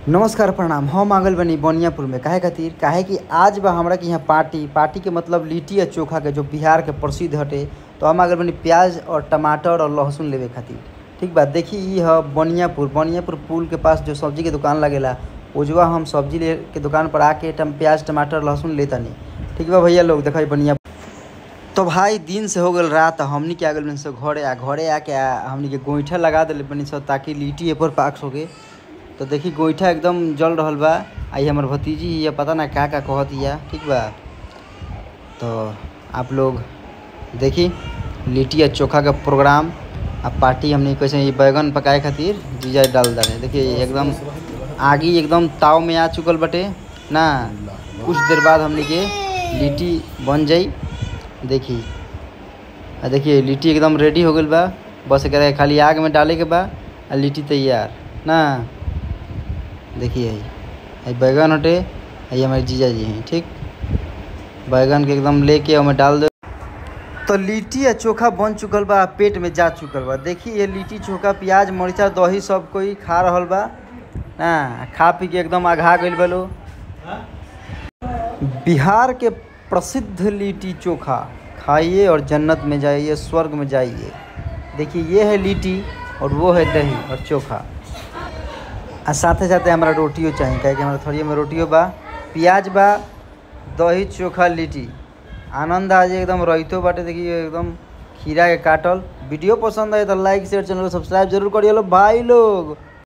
नमस्कार प्रणाम हम आ गइल बनी बनियापुर में काहे खातिर काहे कि आज बा हमरा के यहाँ पार्टी पार्टी के मतलब लिट्टी आ चोखा के जो बिहार के प्रसिद्ध हटे तो हम आ गइल बनी प्याज और टमाटर और लहसुन लेवे खातिर ठीक बा देखी ई ह बनियापुर बनियापुर पुल के पास जो सब्जी के दुकान लगेला उजवा हम सब्जी ले के दुकान पर आके टम प्याज टमाटर लहसुन लेतानी ठीक बा भैया लोग देखा बनिया तो भाई दिन से हो गल रात हमनी के आ गइल बनी सब घरे आ घरे आके आ हमनी के गोईठा लगा दिले बनी सब ताकि लिट्टी एपर पाक सके तो देखी गोईठा एकदम जल रहल बा आई हमर भतीजी हिया पता ना का का कहत हिया ठीक बा तो आप लोग देखी लिट्टी आ चोखा का प्रोग्राम आ पार्टी हमने कैसे ये बैगन पकाए खातिर जीजा डाल दे देखिए एकदम आगी एकदम ताव में आ चुकल बटे ना कुछ देर बाद हमने के लिट्टी बन जाई देखी आ देखिए लिट्टी एकदम रेडी हो गई बा बस एकरा के खाली आग में डाले के बा आ लिट्टी तैयार ना देखिए ये बैगन हटे ये हमारे जीजा जी हैं ठीक बैगन के एकदम लेके ओमे डाल दे तो लिट्टी आ चोखा बन चुकल बा आ पेट में जा चुकल बा देखिए ये लिट्टी चोखा प्याज मरीचा दही सब कोई खा रहल बा ना खा पी के एकदम आघा गइल बा लोग बिहार के प्रसिद्ध लिट्टी चोखा खाइए और जन्नत में जाइए स्वर्ग में जाइए देखिए ये है लिट्टी और वो है दही और चोखा आ साथे साथे हमारा रोटियो चाहिए काहे कि हमारा थोड़ी में रोटियो बा प्याज बा दही चोखा लिट्टी आनंद आज एकदम रहितो बाटे देखिए एकदम खीरा के काटल वीडियो पसंद आए तो लाइक शेयर चैनल को सब्सक्राइब जरूर करिए लो भाई लोग